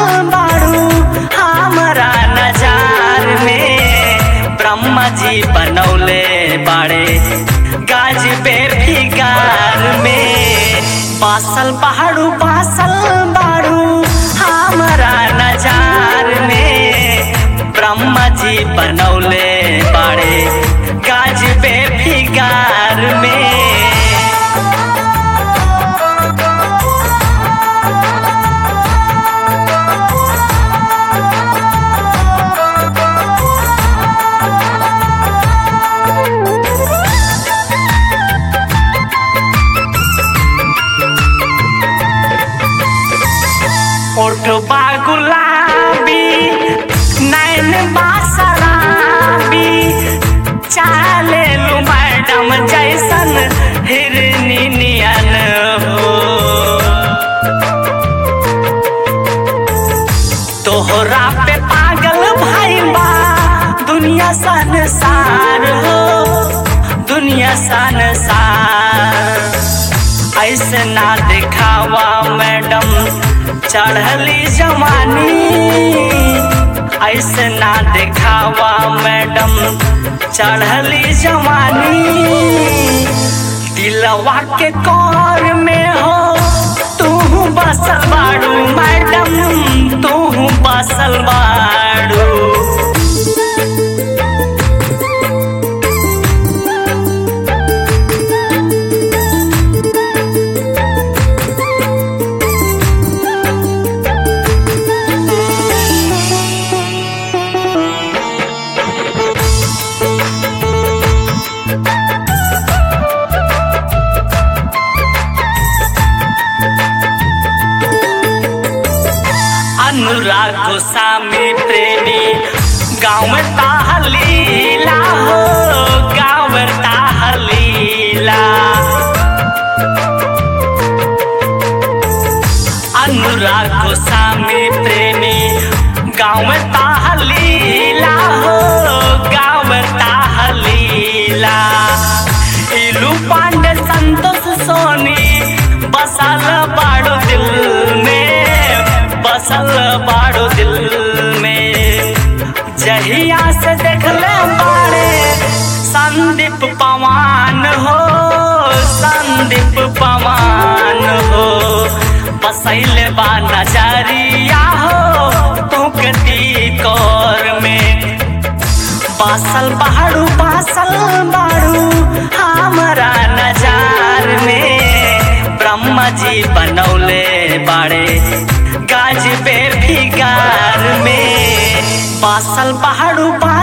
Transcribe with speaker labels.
Speaker 1: बाड़ू हमरा नजार में ब्रह्मा जी बनौले बाड़े गाज पे फिगार में बासल पहाड़ू बासल बाड़ू हमरा नजार में ब्रह्मा जी बनौले बाड़े गाज पे फिगार में ओठबा गुलाबी नैन बासराबी चाले लू मैडम जैसन हिरनी नियन हो तोहरा पे पागल भाई बा दुनिया संसार हो दुनिया संसार ऐसे ना दिखावा मैडम चढ़ली जवानी ऐसे ना दिखावा मैडम चढ़ली जवानी दिलवा के कौर में हो तू बसल बाड़ू मैडम तू बसल बाड़ू अनुराग गोस्वामी प्रेमी गाँव ताहलीला हो गाँव ताहलीला अनुराग गोस्वामी प्रेमी गाँव ताहलीला हो गाँव ताहलीला इलू पांडे संतोष सोनी बसल बाड़ो दिल में बसल बाड़ो दिल में जहिया से देखले बाड़े संदीप पवान हो संदीप पवान हो बसैले बा नजरिया हो तुकती कौर में बासल बाड़ू बासल बाड़ू हमरा नजार में ब्रह्मा जी बनौले बाड़े गाज पे फिगार में बासल बाड़ू